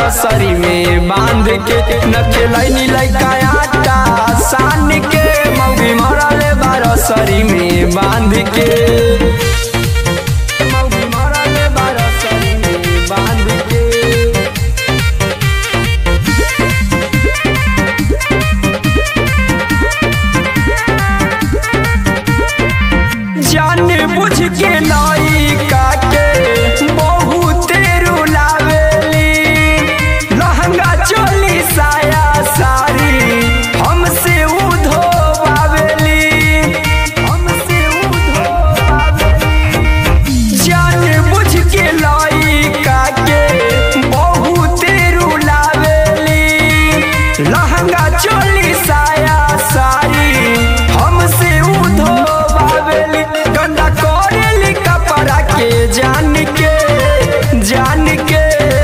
रसरी में बांध के न खेलैनी लैका आटा सान के मौगी मरले बारसरी में बांध के मौगी मरले बारसरी में बांध के जान बुझ के लइका के बहुते रुलावेली लहंगा चोली साया सारी हमसे उधोवावेली हमसे उधोवावेली जान बुझ के लइका के बहुते रुलावेली लहंगा चोली साया सारी हमसे उधोवावेली गंदा करेली कपड़ा के जान के जान के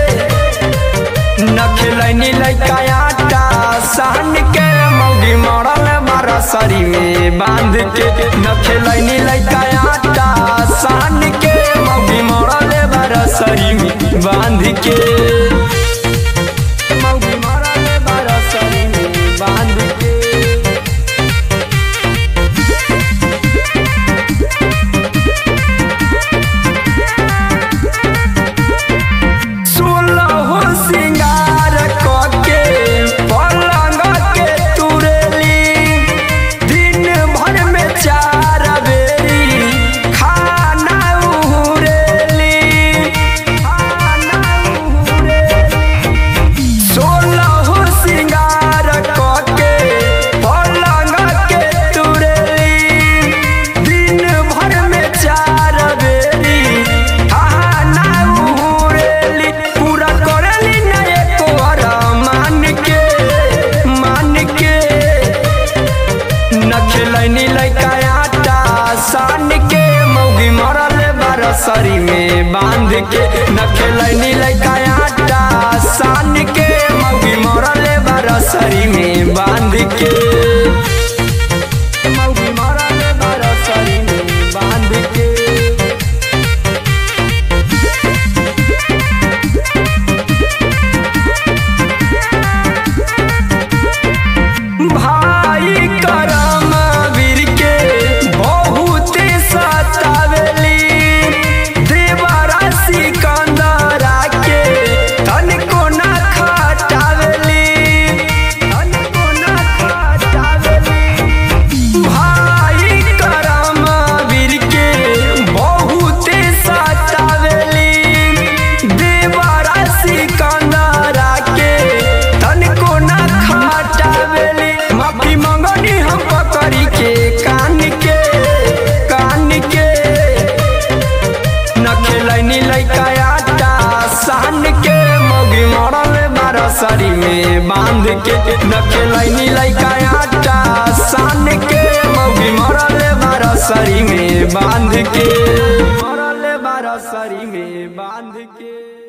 न खेलैनी लैका आटा सान के मौगी मरल बारसरी में बांध के न खेलैनी लैका आटा सान के मौगी मरल बारसरी में बांध के मौगी मरल बारसरी में बांध के सोलह सिंगार कके पलंग के तुरेली दिन भर में चार बेरी खाना उहुरेली खाना उहुरेली सोलह सिंगार कके पलंग के तुरेली दिन भर में चार बेरी खाना उहुरेली पूरा करेली ना एको मान के मान के न खेलैनी लैका आटा सान के मौगी मरल बारसरी में बांध के न खेलैनी लैका आटा सान के मौगी मरल बारसरी में बांध के मौगी मरल बारसरी में बांध के भाई करम वीर के बहुत सतावेली देवरा सिकंदरा के तनिको ना खटावेली तनिको ना खटावेली भाई करम वीर के बहुत सतावेली देवरा सिकंदरा के तनिको ना खटावेली माफी मंगनी हम पकड़ी के कान के कान के न खेलैनी लैका आटा सान के मौगी मरल बारसरी में बांध के न खेलैनी लैका आटा सान के मौगी मरल बारसरी में बांध के मरल बारसरी में बांध के